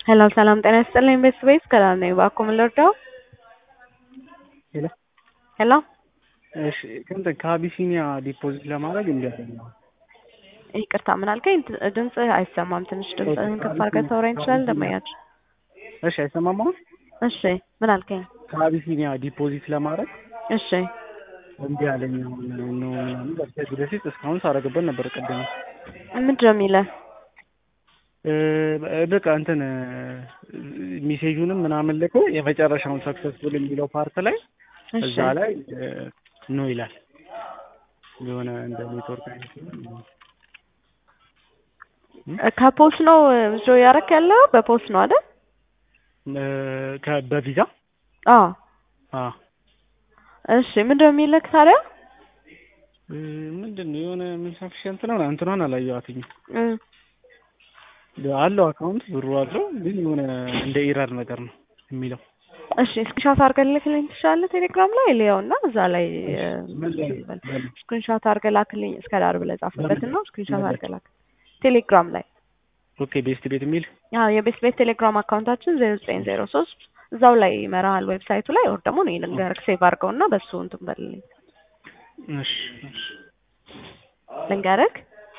ሄሎ ሰላም ጤና ይስጥልኝ ቤተሰቤት ከላም ነኝ። እባክዎ ምን ልርዳው? ሄሎ ሄሎ እሺ እንትን ከአቢሲኒያ ዲፖዚት ለማድረግ እንዲ ይቅርታ ምን አልከኝ? ድ- ድምፅህ አይሰማም። ትንሽ ድምፅህን ከፍ አድርገህ ታወራኝ ትችላለህ? እንደማያችሁ እሺ አይሰማም አሁን? እሺ ምን አልከኝ? ከአቢሲኒያ ዲፖዚት ለማድረግ እሺ እንዲ ያለኝ አሁን ነው ምናምን ከዚህ በፊት እስካሁን ሳረግበት ነበር ቅድም ምንድን ነው የሚለህ? እ፣ በቃ እንትን ሜሴጁንም ምናምን ልኮ የመጨረሻውን ሰክሰስፉል የሚለው ፓርት ላይ እሺ እዛ ላይ ኖ ይላል የሆነ እንደ ኔትወርክ አይነት ነው። ከፖስት ነው ዞ ያረክ ያለው በፖስት ነው አይደል? እ፣ ከ- በቪዛ አዎ አ እሺ ምንድን ነው የሚልህ ታዲያ? እ፣ ምንድን ነው የሆነ ምን ሰፊሽንት ነው እንትኗን አላየኋትኝም እ፣ አለው አካውንት ብሩ አለው ግን የሆነ እንደ ኢረር ነገር ነው የሚለው እሺ ስክሪንሾት አድርገህ ልክልኝ ትችላለህ? ቴሌግራም ላይ ልየው እና እዛ ላይ ምን ላይ ምን? ስክሪንሾት አድርገህ ላክልኝ እስከ ዳር ብለህ ጻፍበት እና ስክሪንሾት አድርገህ ላክ ቴሌግራም ላይ ኦኬ ቤስት ቤት የሚል አዎ የቤት ቤት ቴሌግራም አካውንታችን ዜሮ ዘጠኝ ዜሮ ሶስት እዛው ላይ ይመራሃል ዌብሳይቱ ላይ ወር ደግሞ እኔ ልንገርህ ሴቭ አድርገው እና በሱ እንትን በልልኝ እሺ እሺ ልንገርህ